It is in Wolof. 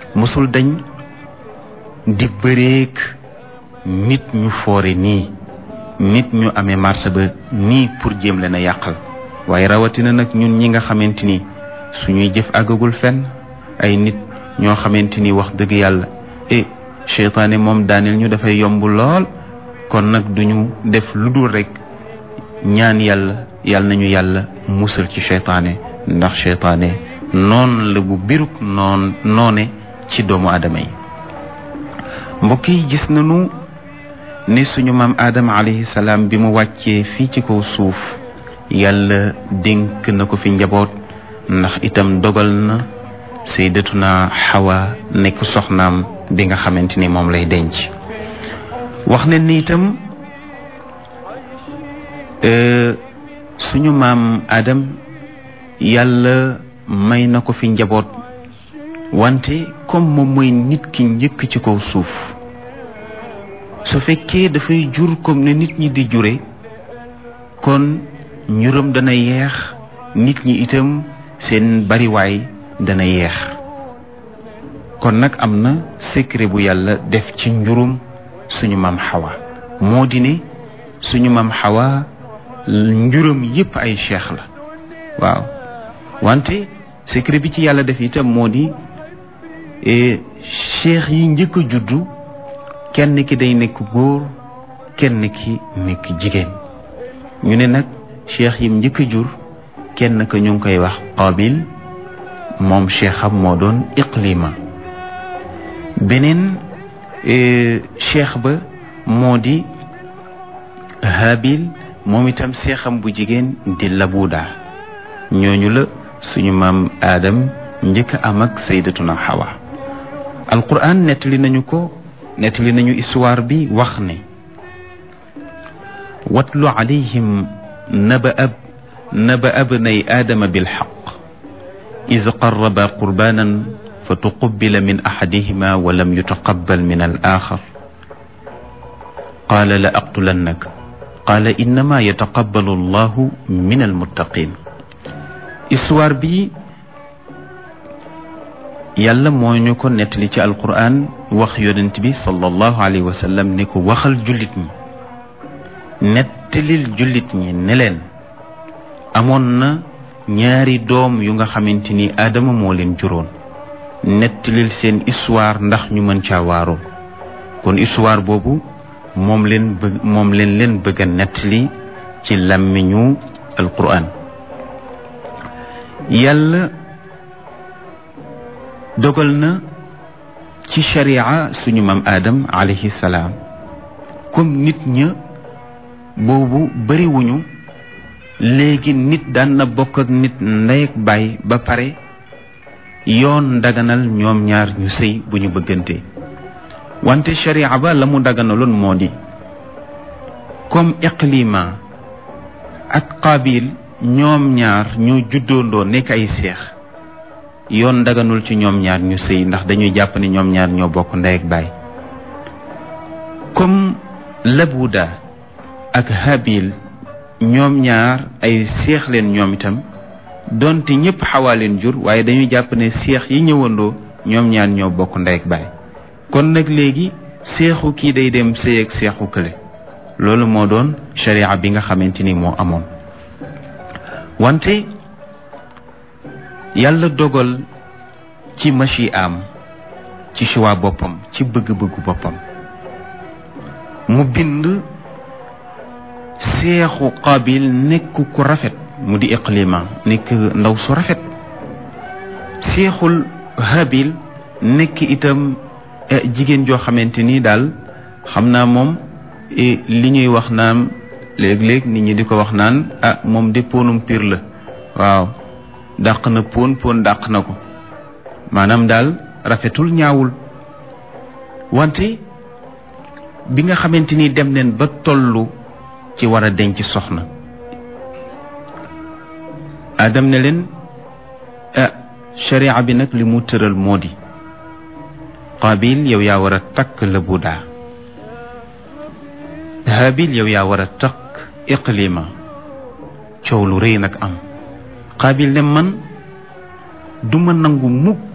mosul dañ di bëreek nit ñu foore nii nit ñu amee marché ba nii pour jéem leen a yàqal waaye rawatina nag ñun ñi nga xamante ni suñuy jëf àggagul fenn ay nit ñoo xamante ni wax dëgg yàlla e cheytaane moom daaneel ñu dafay yomb lool kon nag duñu def lu dul rek ñaan yàlla yàlla nañu yàlla musal ci cheytaane ndax cheytaane noon la bu biruk noon noone ci doomu aadama yi mbokk yi gis nañu ne suñu maam aadama alayhi salaam bi mu wàccee fii ci kaw suuf yàlla dénk na ko fi njaboot ndax itam dogal na sayyidatuna xawa nekk soxnaam bi nga xamante ni moom lay denc wax ne ni itam suñu maam Adam yàlla may na ko fi njaboot wante comme moom mooy nit ki njëkk ci kaw suuf su fekkee dafay jur comme ne nit ñi di jure kon ñuram dana yeex nit ñi itam seen bariwaay dana yeex kon nag am na secret bu yàlla def ci njurum suñu maam xawa moo di ne suñu maam xawa njuram yépp ay cheikh la waaw wante secret bi ci yàlla def itam moo di cheikh yi njëkk a juddu kenn ki day nekk góor kenn ki nekk jigéen ñu ne nag cheikh yim njëkk a jur kenn ka ñu ngi koy wax qabil moom cheikham moo doon iqlima beneen cheikh ba moo di habil moom itam seexam bu jigéen di labuda ñooñu la suñu maam aadam njëkk a am ak saydatuna xawa alquran nettali nañu ko nettali nañu histoire bi wax ne watlu alayhim naba ab naba abnay aadama bilxaq id qarraba qurbanan fa tuqubila min axadihima wa lam yutaqabal min al axar qaala la aqtulannak qaala innama yataqabbalu allahu min almuttaqin histoire bi yàlla moo ñu ko nettali ci alquran wax yonent bi sallallahu alayhi wa sallam ne ko waxal jullit ñi nettalil jullit ñi ne leen amoon na ñaari doom yu nga xamante ni aadama moo leen juróon nettalil seen histoire ndax ñu mën caa waaroo kon histoire boobu moom leen bëgg moom leen leen bëgg a nettali ci làmmiñu alquran yàlla dogal na ci sharia suñu maam aadam alayhi salaam comme nit ña boobu bariwuñu léegi nit daan na bokk ak nit ndey ak baay ba pare yoon daganal ñoom ñaar ñu sëy bu ñu bëggante wante sharia ba la mu daganaloon moo di comme iqlima ak qabil ñoom ñaar ñoo juddoondoo nekk ay seex yoon daganul ci ñoom ñaar ñu sëy ndax dañuy jàpp ne ñoom ñaar ñoo bokk ndey ak baay comme labuda ak habil ñoom ñaar ay seex leen ñoom itam donte ñëpp xawaa leen jur waaye dañuy jàpp ne seex yi ñëwandoo ñoom ñaar ñoo bokk ndey ak baay kon nag léegi seexu kii day dem sëy ak seexu kële loolu moo doon sharia bi nga xamante ni moo amoon wante yàlla dogal ci machi am ci choix boppam ci bëgg-bëggu boppam mu bind seexu qabil nekk ku rafet mu di iqlima nekk ndaw su rafet seexul habil nekk itam jigéen joo xamante ni daal xam naa moom li ñuy wax naan léeg-léeg nit ñi di ko wax naan ah moom de ponum pir la waaw dàq na pon pon dàq na ko maanaam daal rafetul ñaawul wante bi nga xamante ni dem neen ba tollu ci war a denc soxna adam ne leen ah sharia bi nag li mu tëral moo di qabil yow yaa war a takk la budaa habil yow yaa war a takk iqlima coow lu rëy nag am qabil ne man duma nangu mukk